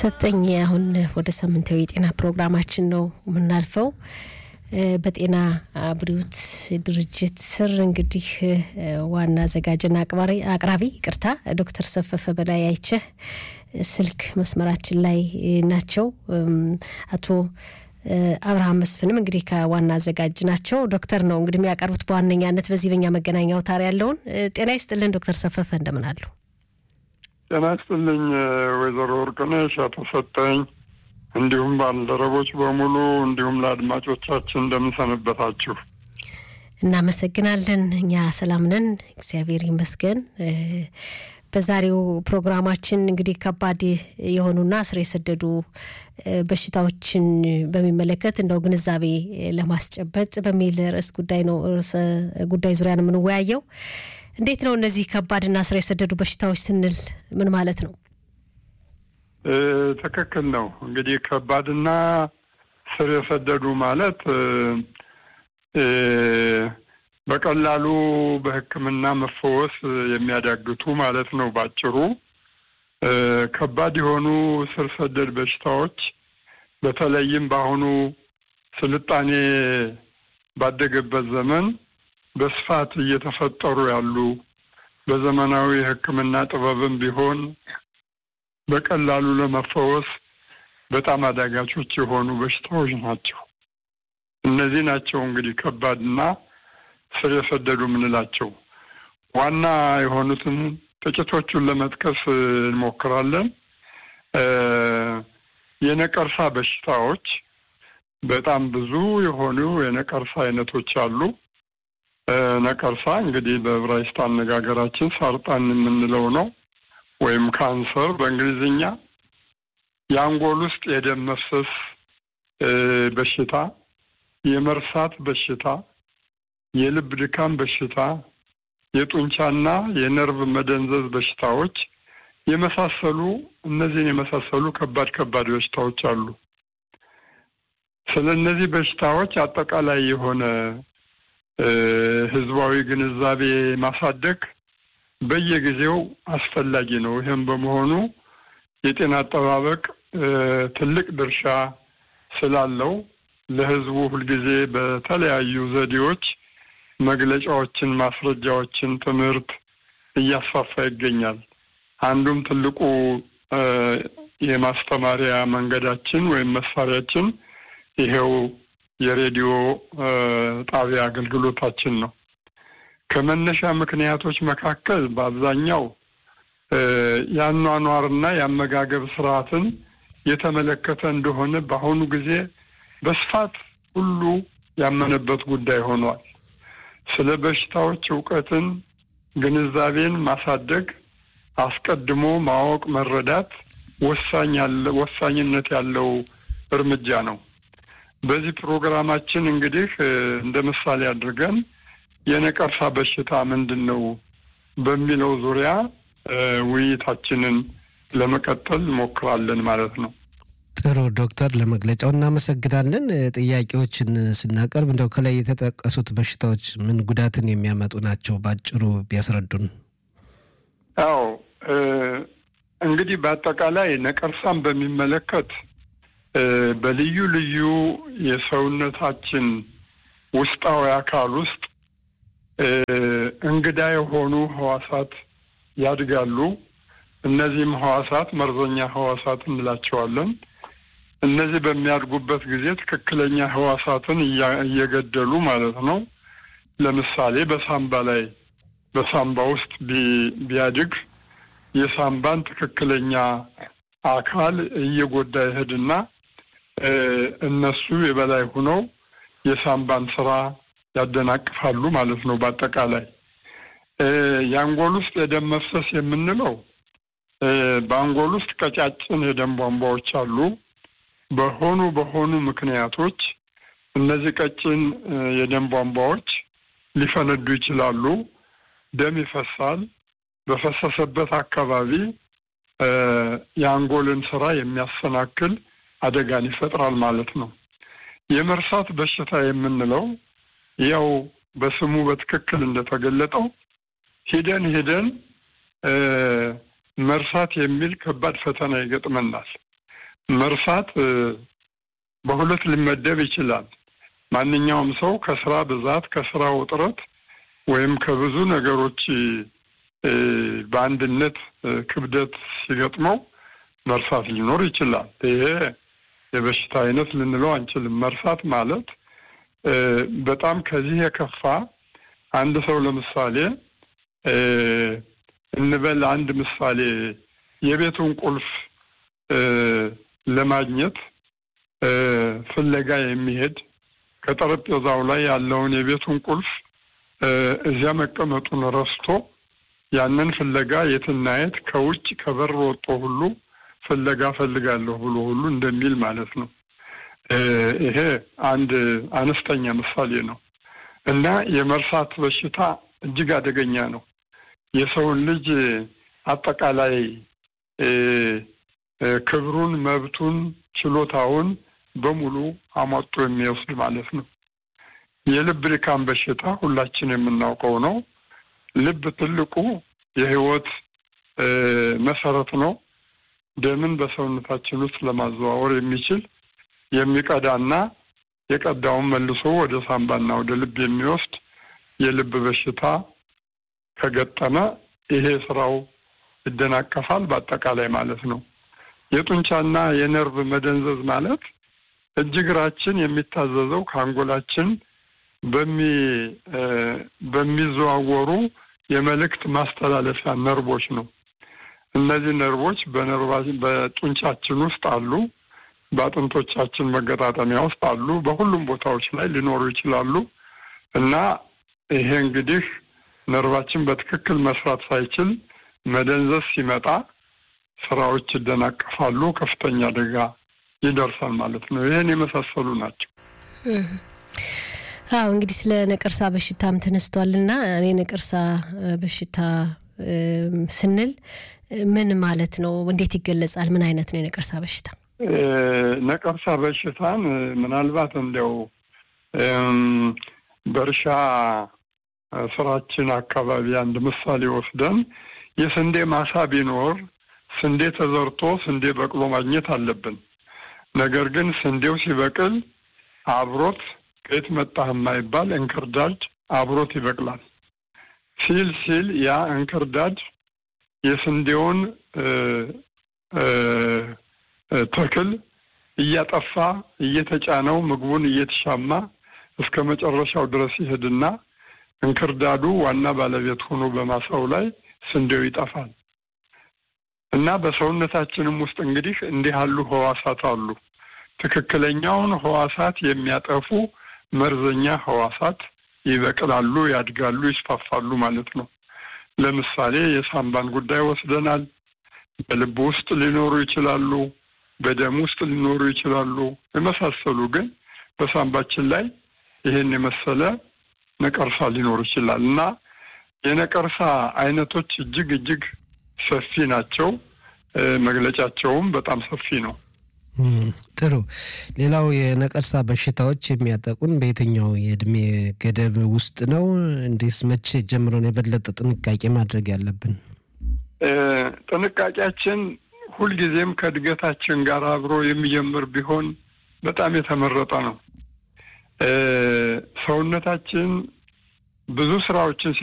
ሰጠኝ አሁን ወደ ሳምንታዊ የጤና ፕሮግራማችን ነው የምናልፈው። በጤና ብሪውት ድርጅት ስር እንግዲህ ዋና አዘጋጅና አቅራቢ ይቅርታ ዶክተር ሰፈፈ በላይ አይቸህ ስልክ መስመራችን ላይ ናቸው። አቶ አብርሃም መስፍንም እንግዲህ ከዋና አዘጋጅ ናቸው። ዶክተር ነው እንግዲህ የሚያቀርቡት በዋነኛነት በዚህ በኛ መገናኛ አውታር ያለውን። ጤና ይስጥልን ዶክተር ሰፈፈ እንደምን አሉ? ጤና ይስጥልኝ ወይዘሮ ወርቅነሽ አቶ ሰጠኝ እንዲሁም ባልደረቦች በሙሉ እንዲሁም ለአድማጮቻችን እንደምንሰንበታችሁ። እናመሰግናለን። እኛ ሰላም ነን፣ እግዚአብሔር ይመስገን። በዛሬው ፕሮግራማችን እንግዲህ ከባድ የሆኑና ስር የሰደዱ በሽታዎችን በሚመለከት እንደው ግንዛቤ ለማስጨበጥ በሚል ርዕስ ጉዳይ ነው ርዕሰ ጉዳይ ዙሪያ ነው የምንወያየው። እንዴት ነው እነዚህ ከባድና ስር የሰደዱ በሽታዎች ስንል ምን ማለት ነው? ትክክል ነው። እንግዲህ ከባድና ስር የሰደዱ ማለት በቀላሉ በሕክምና መፈወስ የሚያዳግቱ ማለት ነው። ባጭሩ ከባድ የሆኑ ስር ሰደድ በሽታዎች በተለይም በአሁኑ ስልጣኔ ባደገበት ዘመን በስፋት እየተፈጠሩ ያሉ በዘመናዊ ሕክምና ጥበብም ቢሆን በቀላሉ ለመፈወስ በጣም አዳጋቾች የሆኑ በሽታዎች ናቸው። እነዚህ ናቸው እንግዲህ ከባድና ስር የሰደዱ የምንላቸው። ዋና የሆኑትን ጥቂቶቹን ለመጥቀስ እንሞክራለን። የነቀርሳ በሽታዎች በጣም ብዙ የሆኑ የነቀርሳ አይነቶች አሉ። ነቀርሳ እንግዲህ በዕብራይስጥ አነጋገራችን ሳርጣን የምንለው ነው ወይም ካንሰር በእንግሊዝኛ። የአንጎል ውስጥ የደም መፍሰስ በሽታ፣ የመርሳት በሽታ፣ የልብ ድካም በሽታ፣ የጡንቻና የነርቭ መደንዘዝ በሽታዎች የመሳሰሉ እነዚህን የመሳሰሉ ከባድ ከባድ በሽታዎች አሉ። ስለ እነዚህ በሽታዎች አጠቃላይ የሆነ ህዝባዊ ግንዛቤ ማሳደግ በየጊዜው አስፈላጊ ነው። ይህም በመሆኑ የጤና አጠባበቅ ትልቅ ድርሻ ስላለው ለህዝቡ ሁልጊዜ በተለያዩ ዘዴዎች መግለጫዎችን፣ ማስረጃዎችን፣ ትምህርት እያስፋፋ ይገኛል። አንዱም ትልቁ የማስተማሪያ መንገዳችን ወይም መሳሪያችን ይሄው የሬዲዮ ጣቢያ አገልግሎታችን ነው። ከመነሻ ምክንያቶች መካከል በአብዛኛው የአኗኗርና የአመጋገብ ስርዓትን የተመለከተ እንደሆነ በአሁኑ ጊዜ በስፋት ሁሉ ያመነበት ጉዳይ ሆኗል። ስለ በሽታዎች እውቀትን፣ ግንዛቤን ማሳደግ፣ አስቀድሞ ማወቅ፣ መረዳት ወሳኝነት ያለው እርምጃ ነው። በዚህ ፕሮግራማችን እንግዲህ እንደ ምሳሌ አድርገን የነቀርሳ በሽታ ምንድን ነው በሚለው ዙሪያ ውይይታችንን ለመቀጠል እንሞክራለን ማለት ነው። ጥሩ ዶክተር፣ ለመግለጫው እናመሰግናለን። ጥያቄዎችን ስናቀርብ እንደው ከላይ የተጠቀሱት በሽታዎች ምን ጉዳትን የሚያመጡ ናቸው? በአጭሩ ቢያስረዱን። አዎ እንግዲህ በአጠቃላይ ነቀርሳን በሚመለከት በልዩ ልዩ የሰውነታችን ውስጣዊ አካል ውስጥ እንግዳ የሆኑ ህዋሳት ያድጋሉ። እነዚህም ህዋሳት መርዘኛ ህዋሳት እንላቸዋለን። እነዚህ በሚያድጉበት ጊዜ ትክክለኛ ህዋሳትን እየገደሉ ማለት ነው። ለምሳሌ በሳምባ ላይ በሳምባ ውስጥ ቢያድግ የሳምባን ትክክለኛ አካል እየጎዳ ይሄድና እነሱ የበላይ ሆነው የሳምባን ስራ ያደናቅፋሉ ማለት ነው። በአጠቃላይ የአንጎል ውስጥ የደም መፍሰስ የምንለው በአንጎል ውስጥ ቀጫጭን የደም ቧንቧዎች አሉ። በሆኑ በሆኑ ምክንያቶች እነዚህ ቀጭን የደም ቧንቧዎች ሊፈነዱ ይችላሉ። ደም ይፈሳል። በፈሰሰበት አካባቢ የአንጎልን ስራ የሚያሰናክል አደጋን ይፈጥራል ማለት ነው። የመርሳት በሽታ የምንለው ያው በስሙ በትክክል እንደተገለጠው ሂደን ሂደን መርሳት የሚል ከባድ ፈተና ይገጥመናል። መርሳት በሁለት ሊመደብ ይችላል። ማንኛውም ሰው ከስራ ብዛት፣ ከስራ ውጥረት ወይም ከብዙ ነገሮች በአንድነት ክብደት ሲገጥመው መርሳት ሊኖር ይችላል። ይሄ የበሽታ አይነት ልንለው አንችልም። መርሳት ማለት በጣም ከዚህ የከፋ አንድ ሰው ለምሳሌ እንበል አንድ ምሳሌ የቤቱን ቁልፍ ለማግኘት ፍለጋ የሚሄድ ከጠረጴዛው ላይ ያለውን የቤቱን ቁልፍ እዚያ መቀመጡን ረስቶ ያንን ፍለጋ የትና የት ከውጭ ከበር ወጦ ሁሉ ፍለጋ ፈልጋለሁ ብሎ ሁሉ እንደሚል ማለት ነው። ይሄ አንድ አነስተኛ ምሳሌ ነው እና የመርሳት በሽታ እጅግ አደገኛ ነው። የሰውን ልጅ አጠቃላይ ክብሩን፣ መብቱን፣ ችሎታውን በሙሉ አሟጦ የሚወስድ ማለት ነው። የልብ ድካም በሽታ ሁላችን የምናውቀው ነው። ልብ ትልቁ የህይወት መሰረት ነው። ደምን በሰውነታችን ውስጥ ለማዘዋወር የሚችል የሚቀዳና የቀዳውን መልሶ ወደ ሳምባና ወደ ልብ የሚወስድ የልብ በሽታ ከገጠመ ይሄ ስራው ይደናቀፋል፣ በአጠቃላይ ማለት ነው። የጡንቻና የነርቭ መደንዘዝ ማለት እጅ እግራችን የሚታዘዘው ከአንጎላችን በሚዘዋወሩ የመልእክት ማስተላለፊያ ነርቦች ነው። እነዚህ ነርቦች በጡንቻችን ውስጥ አሉ፣ በአጥንቶቻችን መገጣጠሚያ ውስጥ አሉ፣ በሁሉም ቦታዎች ላይ ሊኖሩ ይችላሉ እና ይሄ እንግዲህ ነርቫችን በትክክል መስራት ሳይችል መደንዘዝ ሲመጣ ስራዎች ይደናቀፋሉ፣ ከፍተኛ አደጋ ይደርሳል ማለት ነው። ይህን የመሳሰሉ ናቸው። አዎ እንግዲህ ስለ ነቀርሳ በሽታም ተነስቷል እና እኔ ነቀርሳ በሽታ ስንል ምን ማለት ነው? እንዴት ይገለጻል? ምን አይነት ነው የነቀርሳ በሽታ? ነቀርሳ በሽታን ምናልባት እንዲያው በእርሻ ስራችን አካባቢ አንድ ምሳሌ ወስደን የስንዴ ማሳ ቢኖር ስንዴ ተዘርቶ ስንዴ በቅሎ ማግኘት አለብን። ነገር ግን ስንዴው ሲበቅል አብሮት ከየት መጣህ የማይባል እንክርዳድ አብሮት ይበቅላል። ሲል ሲል ያ እንክርዳድ የስንዴውን ተክል እያጠፋ እየተጫነው ምግቡን እየተሻማ እስከ መጨረሻው ድረስ ይሄድና እንክርዳዱ ዋና ባለቤት ሆኖ በማሳው ላይ ስንዴው ይጠፋል። እና በሰውነታችንም ውስጥ እንግዲህ እንዲህ ያሉ ህዋሳት አሉ። ትክክለኛውን ህዋሳት የሚያጠፉ መርዘኛ ህዋሳት ይበቅላሉ፣ ያድጋሉ፣ ይስፋፋሉ ማለት ነው። ለምሳሌ የሳምባን ጉዳይ ወስደናል። በልብ ውስጥ ሊኖሩ ይችላሉ፣ በደም ውስጥ ሊኖሩ ይችላሉ። የመሳሰሉ ግን በሳምባችን ላይ ይህን የመሰለ ነቀርሳ ሊኖር ይችላል እና የነቀርሳ አይነቶች እጅግ እጅግ ሰፊ ናቸው። መግለጫቸውም በጣም ሰፊ ነው። ጥሩ። ሌላው የነቀርሳ በሽታዎች የሚያጠቁን በየትኛው የእድሜ ገደብ ውስጥ ነው? እንዲስ መቼ ጀምሮ ነው የበለጠ ጥንቃቄ ማድረግ ያለብን? ጥንቃቄያችን ሁልጊዜም ከእድገታችን ጋር አብሮ የሚጀምር ቢሆን በጣም የተመረጠ ነው። ሰውነታችን ብዙ ስራዎችን